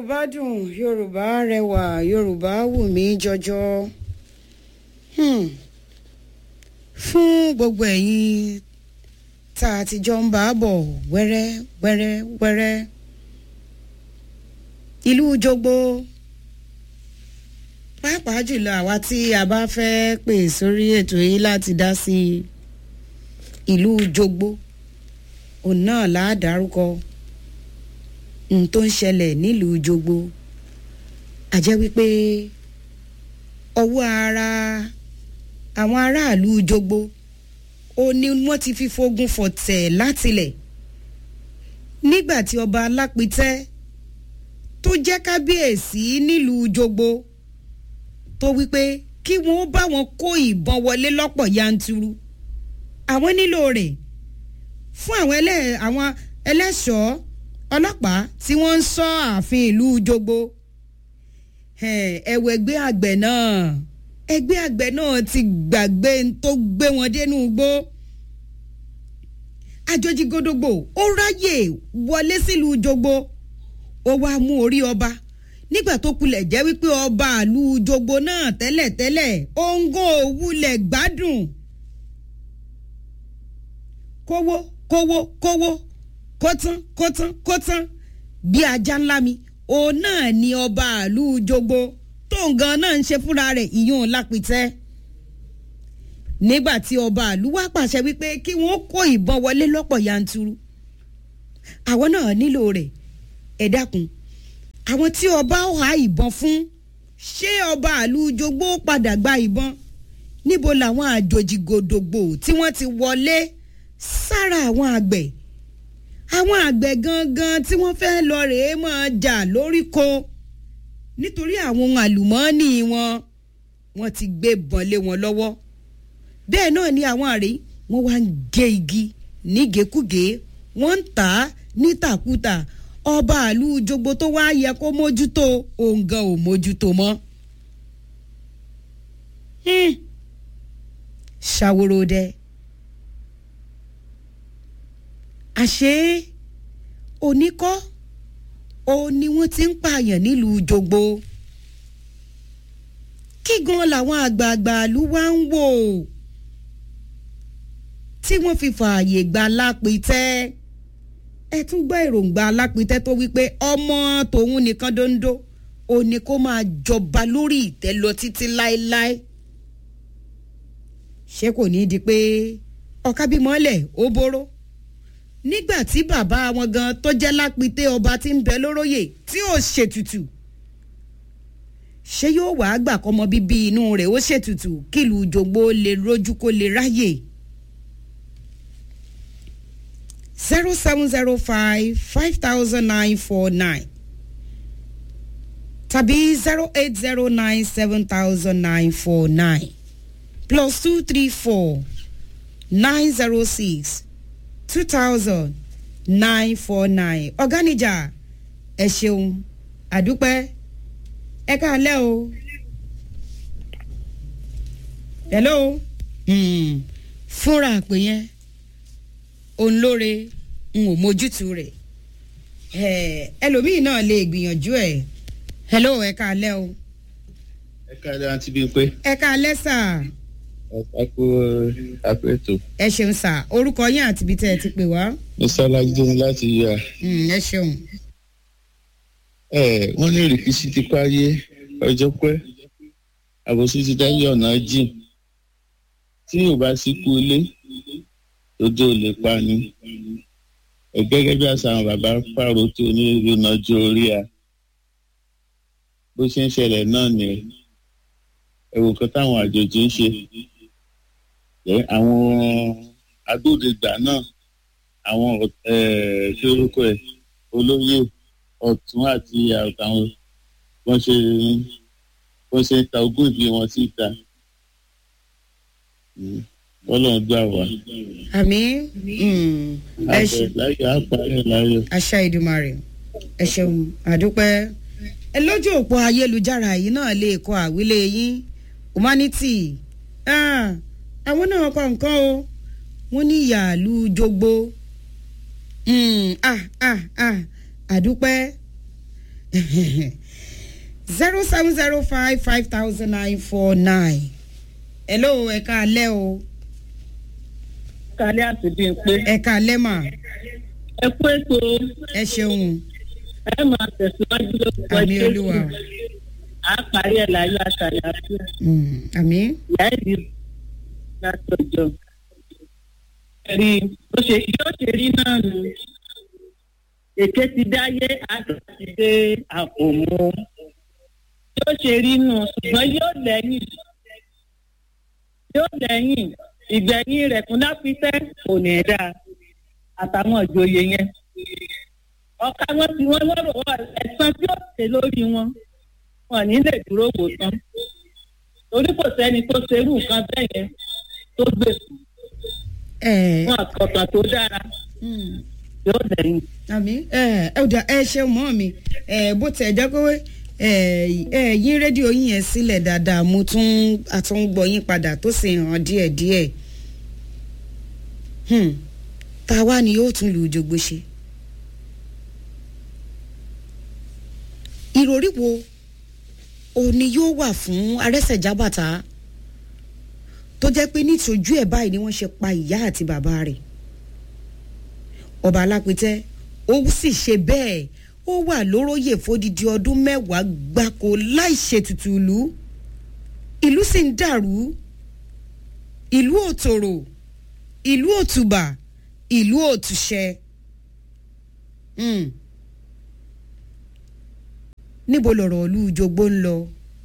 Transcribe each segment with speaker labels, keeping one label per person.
Speaker 1: yorùbá dùn yorùbá rẹwà yorùbá wù mí jọjọ hmm. fún gbogbo ẹ̀yin tá a ti jọ ń bá a bọ̀ wẹ́rẹ́ wẹ́rẹ́ wẹ́rẹ́ ìlú jogbo pàápàá jùlọ àwa tí a bá fẹ́ pè sórí ètò yìí láti dá sí ìlú jogbo òun náà là á dárúkọ n tó ń ṣẹlẹ̀ nílùú jogbo àjẹ́ wípé ọwọ́ ara àwọn aráàlú jogbo ó ní wọ́n ti fi fogun fọ̀tẹ̀ látilẹ̀ nígbà tí ọba alápítẹ́ tó jẹ́ kábíyèsí nílùú jogbo tó wípé kí wọ́n bá wọn kó ìbọn wọlé lọ́pọ̀ yanturu àwọn nílò rẹ̀ fún àwọn ẹlẹ́ àwọn ẹlẹ́ṣọ̀ọ́ ọlọ́pàá tí wọ́n ń sọ ààfin ìlú jogbo ẹ̀wọ̀ ẹgbẹ́ àgbẹ̀ náà ẹgbẹ́ àgbẹ̀ náà ti gbàgbé tó gbé wọn dénú igbó àjòjì gòdògbò ó ráyè wọlé sílùú jogbo ó wá mú orí ọba nígbà tó kulẹ̀ jẹ́ wípé ọba àlú jogbo náà tẹ́lẹ̀tẹ́lẹ̀ òǹgò òwúlẹ̀ gbádùn kówó kówó kówó kótán kótán kótán bí ajá ńlá mi òun náà ni ọba àlú jogbo tó ń gan náà ń ṣe fúnra rẹ̀ ìyún lápìtẹ́ nígbà tí ọba àlú wá pàṣẹ wípé kí wọ́n kó ìbọn wọlé lọ́pọ̀ yanturu àwọn náà nílò rẹ̀ ẹ dákun àwọn tí ọba ọ̀há ìbọn fún ṣé ọba àlú jogbo padà gba ìbọn níbo làwọn àjòjì gòdògbò tí wọ́n ti wọlé sára àwọn àgbẹ̀ àwọn àgbẹ̀ gangan tí wọ́n fẹ́ lọ rèé máa jà lóríko nítorí àwọn ohun àlùmọ́ọ́nì wọn wọ́n ti gbé bọ́n lé wọn lọ́wọ́ bẹ́ẹ̀ náà ni àwọn àrè wọ́n wá ń gé igi nígekúge wọ́n ń tà á nítàkútà ọba àlú jogbo tó wá yẹ kó mójútó òǹgàn ò mójútó mọ́. ṣàwòrò dẹ àṣé oníkọ́ òun ni wọ́n ti ń pààyàn nílùú jogbo kí gan làwọn àgbààgbà ìlú wa ń wò tí wọ́n fi fààyè gba lápìtẹ́ ẹ tún gbọ́ èròǹgbà lápìtẹ́ tó wípé ọmọ tòun nìkan dondo ó ní kó máa jọba lórí ìtẹ́ lọ títí láéláé ṣé kò ní di pé ọ̀ká bímọ́lẹ̀ ó bóró nígbà tí bàbá wọn gan tó jẹ́ lápìtẹ́ ọba tí ń bẹ lóróyè tí ò ṣètùtù ṣé yóò wàá gbà kọ́mọ bíbí inú rẹ̀ ó ṣètùtù kílùú jogbo lè rójú kó lè ráyè. zero seven zero five five thousand nine four nine tàbí zero eight zero nine seven thousand nine four nine plus two three four nine zero six two thousand nine four nine ọ̀gánijà ẹ ṣeun àdúpẹ́ ẹ káàlẹ́ o hello mm. fúnra àpè yẹn òun lóore n ò mójútu rẹ̀ ẹlòmíì náà lè gbìyànjú ẹ̀ hello ẹ káàlẹ́ o.
Speaker 2: ẹ káàlẹ́ àǹtí bíi pé.
Speaker 1: ẹ káàlẹ́ sà.
Speaker 2: ẹ kú àpò ètò.
Speaker 1: ẹ ṣeun sà orúkọ yín àti ibi tẹ́ ẹ ti pè wá.
Speaker 2: mr alajide ni láti yà.
Speaker 1: ẹ ṣeun.
Speaker 2: ẹ wọ́n ní rìkíṣí ti parí ọjọ́ pẹ́ àbòsí ti dáyé ọ̀nà jìn tí yóò bá sí kú ilé lójú ò lè pa ni gẹ́gẹ́ bí àṣà àwọn bàbá pààrọ̀ tí onírúurú nájú orí a bó ṣe ń ṣẹlẹ̀ náà ni ẹ̀wò kan táwọn àjòjì ń ṣe àwọn agbódegbà náà àwọn ṣé orúkọ ẹ̀ olóyè ọ̀tún àti àtàwọn wọ́n ṣe wọ́n ṣe ń ta ogún ìbí wọn síta ọlọ́run gbà wá.
Speaker 1: àmì ẹ ṣe
Speaker 2: láyọ̀ àpárẹ̀ láyọ̀.
Speaker 1: àṣà ìdùmarè ẹ ṣeun àdúpẹ́ ẹ lójú òpó ayélujára yìí náà lè kọ àwílé yín humanity àwọn náà kọ nǹkan o wọ́n ní ìyàlú jogbo àdúpẹ́ zero seven zero five five thousand nine four nine. hello ẹ káalẹ́ o
Speaker 3: kálí àti bíi pé
Speaker 1: ẹ káalẹ́ mà
Speaker 3: ẹ kú ètò
Speaker 1: ẹ ṣeun
Speaker 3: ẹ máa tẹ̀síwájú lórúkọ
Speaker 1: àmì olúwa o.
Speaker 3: á parí ẹ̀ láyé àtàlàfíà
Speaker 1: Mm, àmì
Speaker 3: ìyá ìdí látọjọ́ rí bó ṣe yóò ṣe rí náà nù èké ti dáyé àgbà ti dé àpò mú yóò ṣe rí nù ṣùgbọ́n yóò lẹ́yìn yóò lẹ́yìn ìgbẹ̀yìn rẹ̀ kún láfíṣẹ́ kò ní í dáa àtàwọn ìjòyè yẹn ọ̀ka wọn tí wọ́n lọ́rọ̀ wọ́n ẹ̀sán tí ó ṣe lórí wọn wọn ní lè dúró wò tán torí kò sẹ́ni tó ṣerú nǹkan bẹ́ẹ̀ yẹn tó gbèsè
Speaker 1: ẹ
Speaker 3: wọn àkọ́tàn tó dára
Speaker 1: mm,
Speaker 3: yóò lẹ́yìn.
Speaker 1: àmì ẹ ẹ ọ̀dà ẹ ṣeun mọ́ mi ẹ bó tẹ̀ jẹ́ pé ẹ ẹ yín rédíò yín yẹn sílẹ̀ dáadáa mo tún àtúngbọ̀ yín padà tó sì hàn díẹ̀díẹ̀ Hmm, ta wá ni yóò tún lu òjògbó ṣe ìròrí wo òní yóò wà fún arẹ́sẹ̀jábàtà tó jẹ́ pé nítòjú ẹ̀ báyìí ni wọ́n ṣe pa ìyá àti bàbá rẹ̀ ọba alápẹ̀tẹ́ ó sì ṣe bẹ́ẹ̀ ó wà lóróyè fódìdí ọdún mẹ́wàá gbáko láì ṣètùtù ìlú ìlú sì ń dàrú ìlú òtòrò ìlú òtùbà ìlú òtùṣẹ. Mm. níbo lọ̀rọ̀ ìlú jogbo ń lọ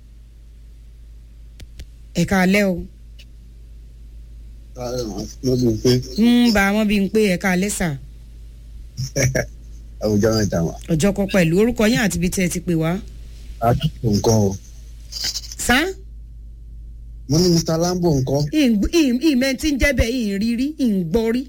Speaker 1: ẹ̀ka alẹ́ o
Speaker 4: mo bí pé
Speaker 1: ń bá wọn bí n pé ẹ̀ka alẹ́ sà
Speaker 4: àwùjọ mẹ́ta wà.
Speaker 1: ọjọ́ kan pẹ̀lú orúkọ yín àti ibi tí ẹ ti pè wá.
Speaker 4: àtúntò nǹkan o
Speaker 1: sá
Speaker 4: mo ní mr lambo nǹkan.
Speaker 1: ìmẹ̀ tí ń jẹ́ bẹ́ẹ̀ ìrírí ìgbọ́rí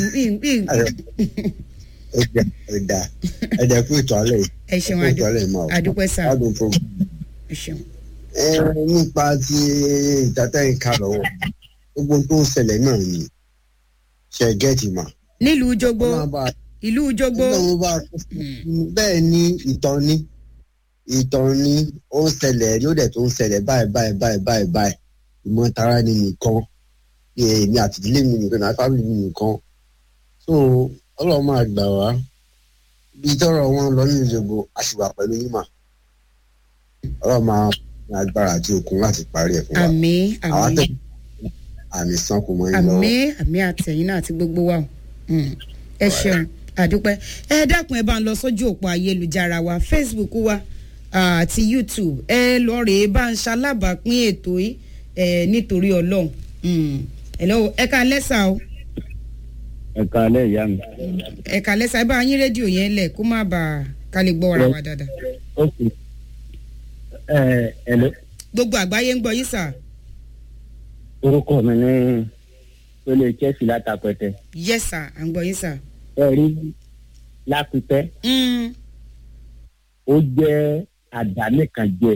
Speaker 4: ẹ̀dà ẹ̀dà ẹ̀dà kú ètò alẹ́ yìí.
Speaker 1: ẹ ṣeun
Speaker 4: ẹ kú ètò alẹ́ yìí máa wà.
Speaker 1: àdúpẹ́ sà
Speaker 4: adùn program.
Speaker 1: ẹ ṣeun.
Speaker 4: ẹ nípa ti ìtàtẹ́yìn ká lọ́wọ́ gbogbo tó ń ṣẹlẹ̀ náà ni ṣe gẹ́ẹ̀tì mà.
Speaker 1: nílùú jogbo
Speaker 4: Ọlọ́run bá
Speaker 1: ìlú jogbo
Speaker 4: Ọlọ́run bá bẹ́ẹ̀ ni ìtàn ni ìtàn ni ó ń ṣẹlẹ̀ yóò dẹ̀ tó ń ṣẹlẹ̀ báyìí báyìí báyìí báyìí báyìí ìmọ̀ tara ni nìkan èmi àti ìdílé mi nìkan àti fábìlì mi nìkan so Ọlọ́run máa gbà wá bí tọrọ wọn lọ nínú ìjọba àṣìwà pẹ̀lú yín mà Ọlọ́run máa ní agbára àti okun láti parí ẹ̀ fún wa
Speaker 1: àmì
Speaker 4: àwọn
Speaker 1: àmì
Speaker 4: àtẹ àmì sanko mọ́ yín lọ́wọ́.
Speaker 1: àmì àmì àtẹ̀yìn náà àti gbogbo wa o. Mm. ẹ ṣeun àdúpẹ́ ẹ dákun ẹ bá ń lọ sójú òpó ayélujára wa facebook wa àti youtube ẹ lọ rèé bá ń ṣalábàápín ètò yìí ẹ nítorí ọlọ́run Mm. hello ẹ ká lẹ́sà o
Speaker 5: ẹ káalẹ́ ìyá mi.
Speaker 1: ẹ ká lẹ́sà ẹ bá yín rédíò yẹn lẹ̀ kó má bàa ká lè gbọ́ ara wa dáadáa
Speaker 5: ok ẹ ẹ lọ
Speaker 1: gbogbo àgbáyé ń gbọ́ yín sà
Speaker 5: orúkọ mi ní pélé chelsea látàpẹtẹ
Speaker 1: yes sà à ń gbọ́ yín sà.
Speaker 5: ẹ rí lápẹtẹ
Speaker 1: Mm.
Speaker 5: ó jẹ́ àdánìkànjẹ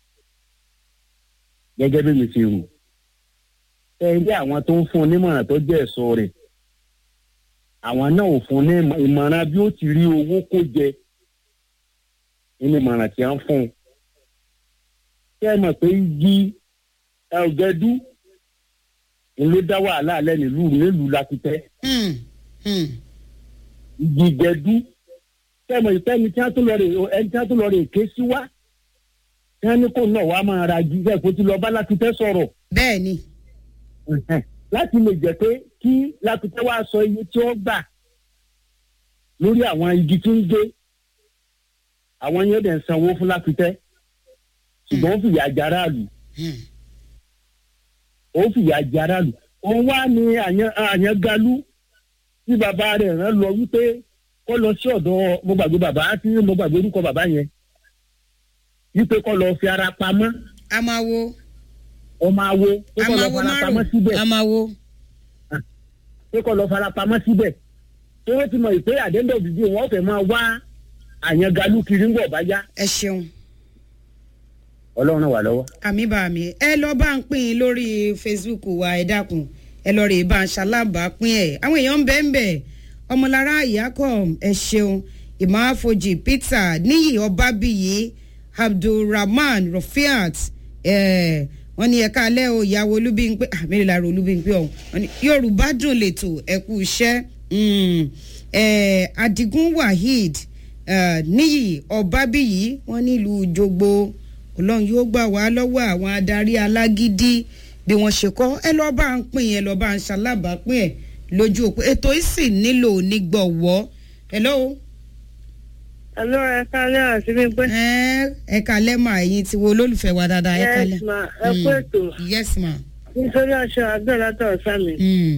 Speaker 5: gẹ́gẹ́ bí mi ṣe rò ẹ rí àwọn tó ń fún un nímọ̀ràn tó jẹ́ ẹ̀sọ́ rẹ̀ àwọn náà ò fún un ní ìmọ̀- ìmọ̀ràn bí ó ti rí owó kó jẹ nínú ìmọ̀ràn tí wọ́n fún un ṣé ẹ mọ̀ pé igi ẹ̀ọ́gẹ́dú ń ló dá wàhálà alẹ́ nílùú nílùú lápítẹ́
Speaker 1: Mm. Mm.
Speaker 5: igi gẹdú tẹmọ ìfẹni tí wọn tún lọ rè ẹni tí wọn tún lọ rè ké sí wá tí wọn ní kó náà wàá máa ra jí bẹ́ẹ̀ kó ti lọ bá lákìtẹ sọ̀rọ̀
Speaker 1: bẹ́ẹ̀ ni
Speaker 5: láti lè jẹ́ pé kí lákìtẹ wá sọ iye tí ó gbà lórí àwọn igi tí ń gé àwọn yóò dẹ̀ ń sanwó fún lákìtẹ ṣùgbọ́n ó fìyà jẹ aráàlú
Speaker 1: Mm.
Speaker 5: ó fìyà jẹ aráàlú òun wá ní àyàn- àyàngalú tí bàbá rẹ̀ rán lọ wípé kó lọ sí ọ̀dọ̀ mo gbàgbé bàbá tí mo gbàgbé orúkọ bàbá yẹn wípé kó lọ fi ara pamọ́
Speaker 1: a máa wo
Speaker 5: ọmọ awo pé
Speaker 1: a
Speaker 5: kó lọ
Speaker 1: máa wo
Speaker 5: fara pamọ́
Speaker 1: márùn
Speaker 5: síbẹ̀
Speaker 1: a máa wo
Speaker 5: pé kó lọ fara pamọ́ síbẹ̀ tí wọ́n ti mọ̀ ìpè àdéhùn òdìdí wọn fẹ́ máa wá àyàngalú kiri ń bọ̀ bá yá
Speaker 1: ẹ ṣeun.
Speaker 5: ọlọ́run náà wà lọ́wọ́.
Speaker 1: àmì bá mi ẹ lọ bá ń pín in lórí facebook wa ẹ dákun ẹ lọ rè bá ń ṣalábàápín ẹ àwọn èèyàn ń bẹ ń bẹ ọmọlára ìyákọ ẹ ṣeun ìmáfojì peter níyì ọbábíyì abdulrahman rafiat eh, wọ́n ní ẹ̀ka alẹ́ o ìyàwó olúbíńpé àmìlẹ̀ lára olúbíńpé ọ̀hún wọ́n ní yorùbá dùn lẹ́tọ̀ ẹ̀kú iṣẹ́ mm, eh, adigun waheed eh, níyì ọbábíyì wọ́n nílùú jogbo ọlọ́run yóò gbà wá lọ́wọ́ àwọn adarí alágídí bí wọ́n ṣe kọ́ ẹ lọ́ọ́ bá ń pín ẹ lọ́ọ́ bá ń ṣalábàápín ẹ lójú òpó ètò yìí sì nílò onígbọ̀wọ́ hello.
Speaker 3: Àlọ́ ẹ kálẹ̀ àti gbígbé.
Speaker 1: ẹ ẹ kalẹ́ mà ẹ̀yin ti wo olólùfẹ́ wa dáadáa ẹ kalẹ́.
Speaker 3: Yes ma, ẹ kú
Speaker 1: Mm.
Speaker 3: ètò.
Speaker 1: yes ma.
Speaker 3: Nítorí aṣọ àgbẹ̀ látọ̀ sámi.
Speaker 1: Mm.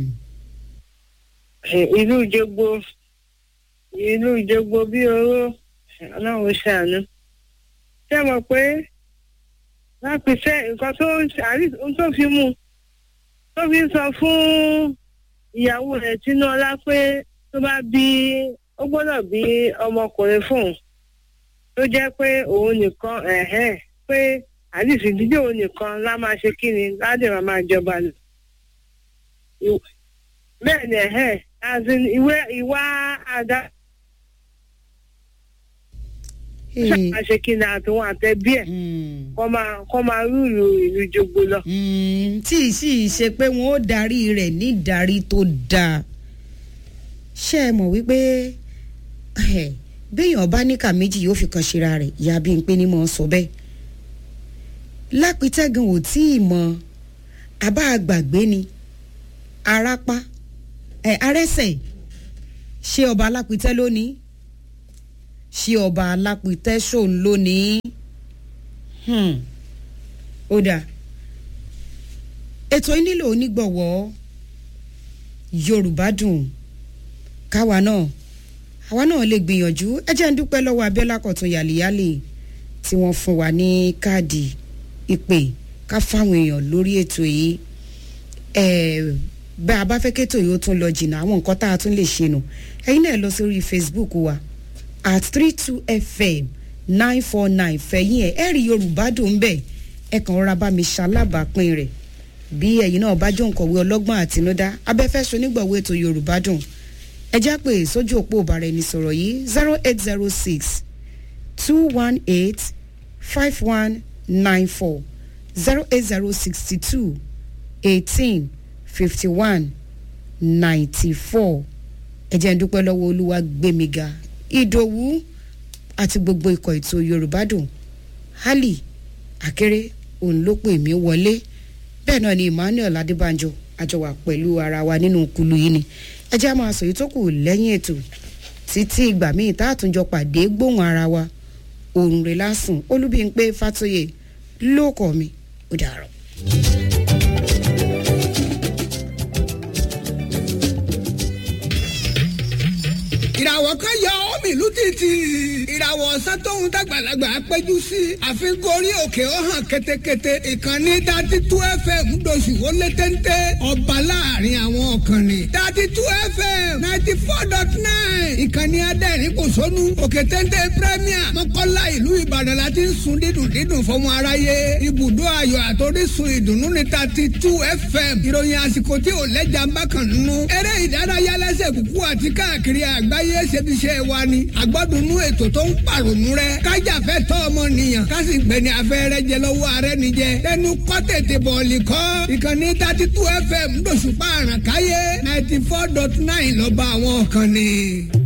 Speaker 3: Ìlú Ìjogbo, ìlú Ìjogbo bí oró, ọlọ́run ṣàánú. Ṣé mọ̀ pé láti fẹ́ nǹkan tó ń ṣàrí tó fi mú tó fi sọ fún ìyàwó rẹ̀ Tinúọlá pé tó bá bí ó gbọ́dọ̀ bí ọmọkùnrin fún un tó jẹ́ pé òun nìkan ẹ̀hẹ́n pé àdìsí dídé òun nìkan lá máa ṣe kí ni ládé máa máa jọba lò. Ìw- bẹ́ẹ̀ ni ẹ̀hẹ́n as in ìwé ìwà àdá
Speaker 1: Hey.
Speaker 3: máa ṣe kí ni àtúnwò àtẹ̀bí ẹ̀
Speaker 1: Mm.
Speaker 3: kọ́ máa kọ́ máa rúùlù ìlú jogbo lọ.
Speaker 1: Mm, tí ì sì ṣe pé wọn ó darí rẹ̀ ní ìdarí tó dáa ṣé ẹ mọ̀ wípé eh, béèyàn bá níkà méjì yóò fi kan ṣera rẹ̀ ìyá bíi pé ní mò ń sọ bẹ́ẹ̀ lápítẹ́gàn ò tí ì mọ àbá àgbàgbé ni arápá ẹ arẹ́sẹ̀ ṣé ọba alápítẹ́ lónìí ṣé ọba alápítẹ́ ṣòun lónìí hmm. ó dáa ètò yìí nílò onígbọ̀wọ́ yorùbá dùn káwa náà àwa náà lè gbìyànjú ẹ jẹ́ ń dúpẹ́ lọ́wọ́ abiola kọ̀tún yàlíyàlì tí wọ́n fún wa ní káàdì ìpè ká fáwọn èèyàn lórí ètò yìí ẹ bá a bá fẹ́ kétò yìí ó tún lọ jìnnà àwọn nǹkan tá a tún lè ṣe nù ẹ̀yin náà lọ sórí facebook wa at three two fm nine four nine fẹ̀yìn ẹ̀ ẹ̀rí yorùbá dùn ń bẹ̀ ẹ kàn rọra bá mi ṣalábàápín rẹ̀ bí ẹ̀yin náà bá jọ nkọ̀wé ọlọ́gbọ́n àtinúdá abẹ́fẹ́ sonígbọ̀wé ètò yorùbá dùn ẹ já pé sójú òpó ìbára ẹni sọ̀rọ̀ yìí zero eight zero six two one eight five one nine four zero eight zero sixty two eighteen fifty one ninety four ẹ jẹ́ ń dúpẹ́ lọ́wọ́ olúwa gbẹ̀míga ìdòwú àti gbogbo ikọ̀ ètò yorùbá dùn hali akéré òun ló pè mí wọlé bẹ́ẹ̀ náà ni emmanuel adébánjọ àjọwà pẹ̀lú ara wa nínú kulu yìí ni ẹ jẹ́ á máa sọ èyí tó kù lẹ́yìn ètò títí ìgbà míì tá a tún jọ pàdé gbóhùn ara wa òrùn rẹ̀ lásùn olúbíńpé fàtóyè lóòkọ̀ mi ó dàrọ̀.
Speaker 6: ìràwọ̀ kan yọ omi ìlú títì ìràwọ̀ ọ̀sán tóun dàgbàlagbà péjú sí àfikún orí òkè ó hàn ketekete ìkànnì dati tú fm doṣù ó lé téńté ọba láàrin àwọn ọ̀kànnì dati tú fm ninety four dot nine ìkànnì adẹ́rìn kò sónú òkè téńté premier mọ́kànlá ìlú ìbàdàn láti ń sun dídùn dídùn fọmọ aráyé ibùdó ayọ̀ àtòrísun ìdùnnú ní dati tú fm ìròyìn àsìkò tí ò lẹ́jà ń bá kàn nínú eré ìdárayá lẹ́sẹ̀ kúkú àti káàkiri àgbáyé ṣebiṣẹ́ wa ni àgbọ́dúnú ètò tó ń pàrònú rẹ kájàfẹ́ tọ́ ọmọnìyàn kásì gbẹ̀ni afẹ́rẹ́ jẹ lọ́wọ́ ààrẹ nìjẹ tẹnu kọ́ tètè bọ̀ọ̀lì kọ́ ìkànnì thirty two fm lóṣùpá àràkáyé ninety four dot nine lọ́ba àwọn kan ni.